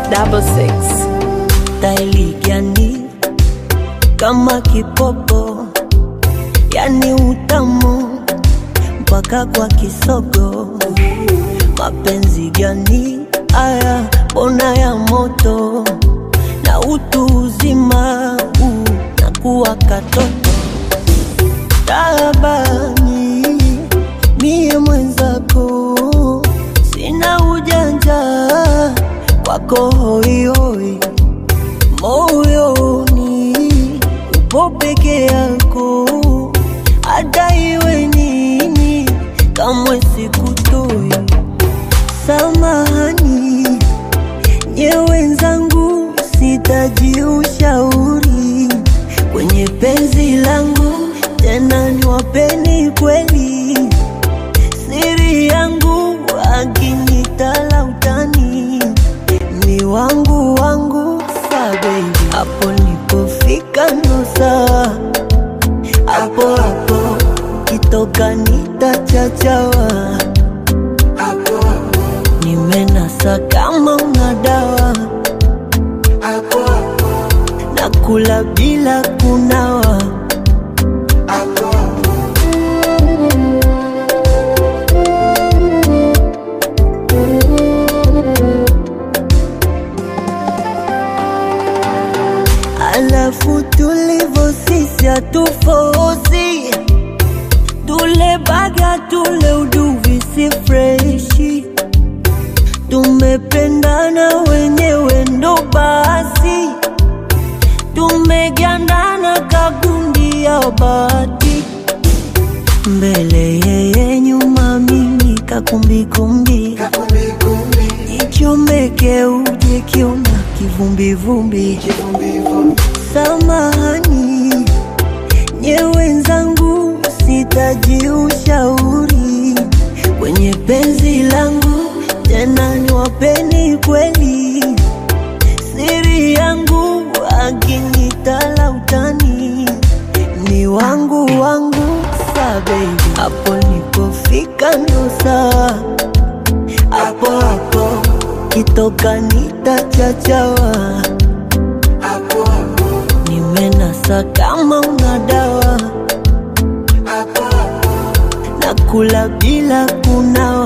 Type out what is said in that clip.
double six. Staili gani kama kipopo, yani utamu mpaka kwa kisogo. Mapenzi gani haya, mbona ya moto na utu uzima uh, na kuwa katoto tabani, mie mwenzako sina ujanja kwako hoihoi moyoni upo peke yako, hata iwe nini, kamwe sikutoi. Samahani nye wenzangu, sitaji ushauri kwenye penzi langu, tena niwapeni kweli siri yangu, akinitala utani ni wangu wangu sa baby, hapo nilipofika ndo sawa, hapo hapo kitoka nitachachawa, nimenasa kama una dawa, nakula bila kunawa. Alafu tulivo sisi hatufozi, tule baga tule uduvi si freshi, tumependana wenyewe ndo basi, tumegandana kagundi ya bati, mbele yeye nyuma mimi kakumbikumbi, nichomeke uje kiona kivumbivumbi Samahani nye wenzangu, sitaji ushauri kwenye penzi langu, tena niwapeni kweli siri yangu, akinitala utani ni wangu wangu sa baby, hapo nilipofika ndo sawa, hapo hapo kitoka nitachachawa nimenasa kama una dawa, nakula bila kunawa.